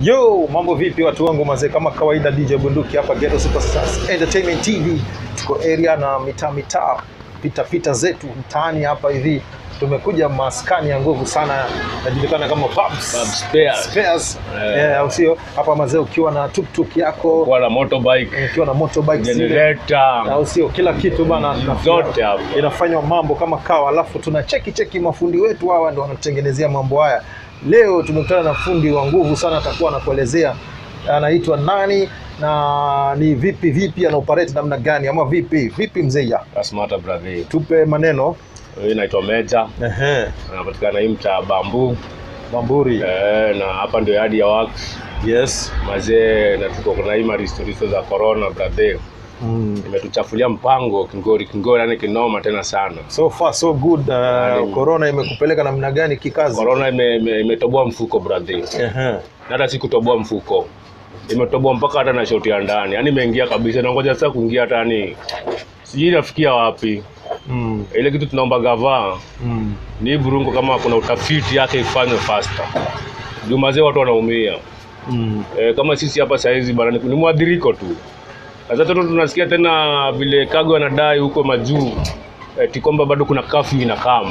Yo, mambo vipi watu wangu mazee, kama kawaida DJ Bunduki hapa Ghetto Superstars Entertainment TV. Tuko area na mitaa mitaa, pita pita zetu mtaani hapa hivi. Tumekuja maskani ya nguvu sana, najulikana kama Babs. Babs Spares. Spares. Eh. Eh, au sio? Hapa mazee, ukiwa na tuktuk yako, kuwa na motorbike ukiwa na motorbike zile generator au sio? Kila kitu bana, tunafanya- zote hapo. inafanywa mambo kama kawa, alafu tuna cheki cheki mafundi wetu hawa ndio wanatutengenezea mambo haya. Leo tumekutana na fundi wa nguvu sana, atakuwa anakuelezea anaitwa nani na ni vipi vipi ana operate namna gani, ama vipi vipi. Mzeya, That's matter brother. tupe maneno. Hii inaitwa Meja, Ehe, anapatikana hii mtaa Bambu Bamburi. eh, na hapa ndio yadi ya wax Yes. mazee, na tuko kuna hii maristoristo za corona brother, Mm. imetuchafulia mpango kingori kingori, yani kinoma tena sana. So far so good. Uh, corona imekupeleka namna gani kikazi? Corona ime- ime- imetoboa mfuko brother, Ehe. na hata si kutoboa mfuko imetoboa mpaka hata na shoti ya ndani, yani imeingia kabisa. Nangoja sasa kuingia hata yani sijui inafikia wapi. Mm. Ile kitu tunaomba gavaa Mm. ni hii burungu, kama kuna utafiti yake ifanywe faster, juu mazee watu wanaumia. Mm. E, kama sisi hapa saizi bana ni ni mwadhiriko tu. Sasa toto tunasikia tena vile Kagwe anadai huko majuu eti kwamba bado kuna kafyu inakam.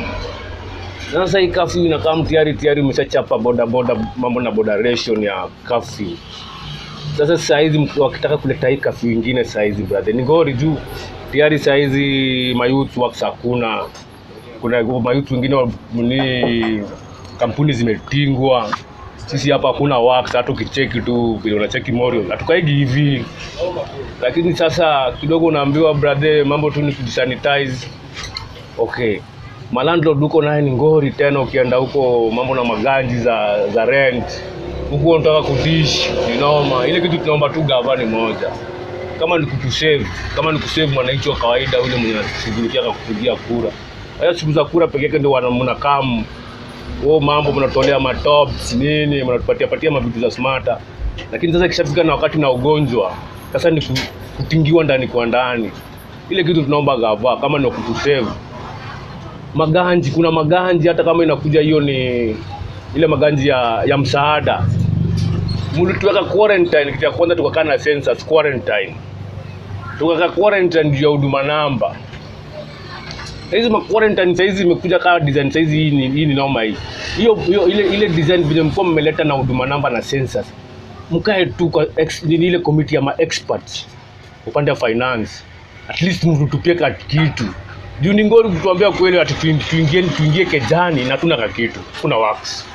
Sasa hii kafyu inakam tayari tayari umeshachapa boda boda mambo na boda ration ya kafyu. Sasa saa hizi mtu wakitaka kuleta hii kafyu ingine saa hizi brother ni gori juu tayari saa hizi mayouth works hakuna. Kuna mayouth wengine wa- ni kampuni zimetingwa sisi hapa hakuna wax, hata ukicheki tu vile unacheki Morio hatukaigi hivi, lakini sasa kidogo unaambiwa brother, mambo tu ni kujisanitize. Okay, malandlord huko naye ni ngori tena, ukienda huko mambo na maganji za za rent huko unataka kudish ni noma. Ile kitu tunaomba tu gavana moja, kama ni kutusave, kama ni kusave mwananchi wa kawaida ule mwenye anashughulikia kwa kupigia kura. Haya siku za kura peke yake ndio wana- mnakaa huo mambo mnatolea matops nini, mnatupatia patia mavitu za smarta, lakini sasa ikishafika na wakati na ugonjwa sasa ni ku- kutingiwa ndani kwa ndani. Ile kitu tunaomba gava kama ni kutusave maganji, kuna maganji hata kama inakuja hiyo ni ile maganji ya, ya msaada mlituweka quarantine, kitu ya kwanza tukakaa na census quarantine, tukakaa quarantine juu ya huduma namba hizi ma quarantine saizi imekuja kama design saizi hii ni, hii ni noma hii hiyo hiyo ile ile design vile mlikuwa mmeleta na huduma namba na census mkae tu kwa ex, nini ile committee ya ma experts upande wa finance at least mtutupie ka kitu juu ni ngori kutuambia kweli ati tuin- tuingie tuingie kejani na tuna ka kitu kuna works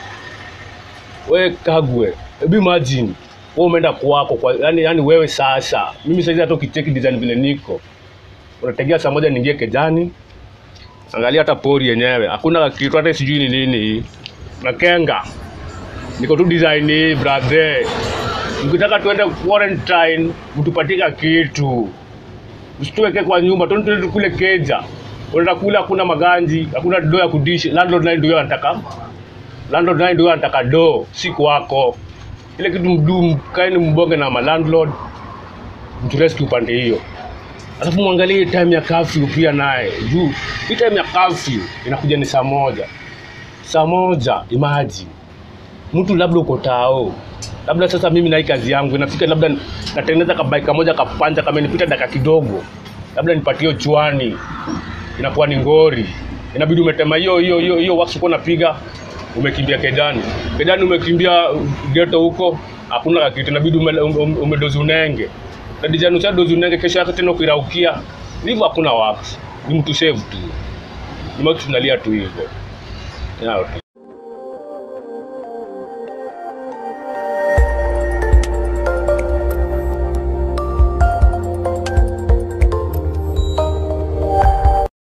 we kagwe hebu imagine wewe umeenda kwako kwa yani, yani wewe sasa mimi saizi hata ukicheki design vile niko unategea saa moja niingie kejani angalia hata pori yenyewe hakuna kitu hata sijui ni nini na kenga niko tu design hii brother mkitaka tuende quarantine mtupatika kitu usituweke kwa nyumba tu tuende tukule keja unaenda kula hakuna maganji hakuna do ya kudishi landlord naye ndio anataka landlord naye ndio anataka do si kwako ile kitu mdu kaeni mbonge na malandlord mturescue upande hiyo alafu mwangalie hii time ya curfew pia naye juu hii time ya curfew inakuja ni saa moja saa moja imagine mtu labda uko tao labda sasa mimi na hii kazi yangu inafika labda natengeneza kabai kamoja kapanja kama nipita dakika kidogo labda nipatie chwani inakuwa ni ngori inabidi umetema hiyo hiyo hiyo hiyo wax uko napiga umekimbia kedani kedani umekimbia geto huko hakuna kitu inabidi ume, ume, umedozi unenge na dijani ucha dozi unenge kesho yake tena ukiraukia hivyo hakuna wax ni mtu save tu ni mtu tunalia tu hivyo yao tu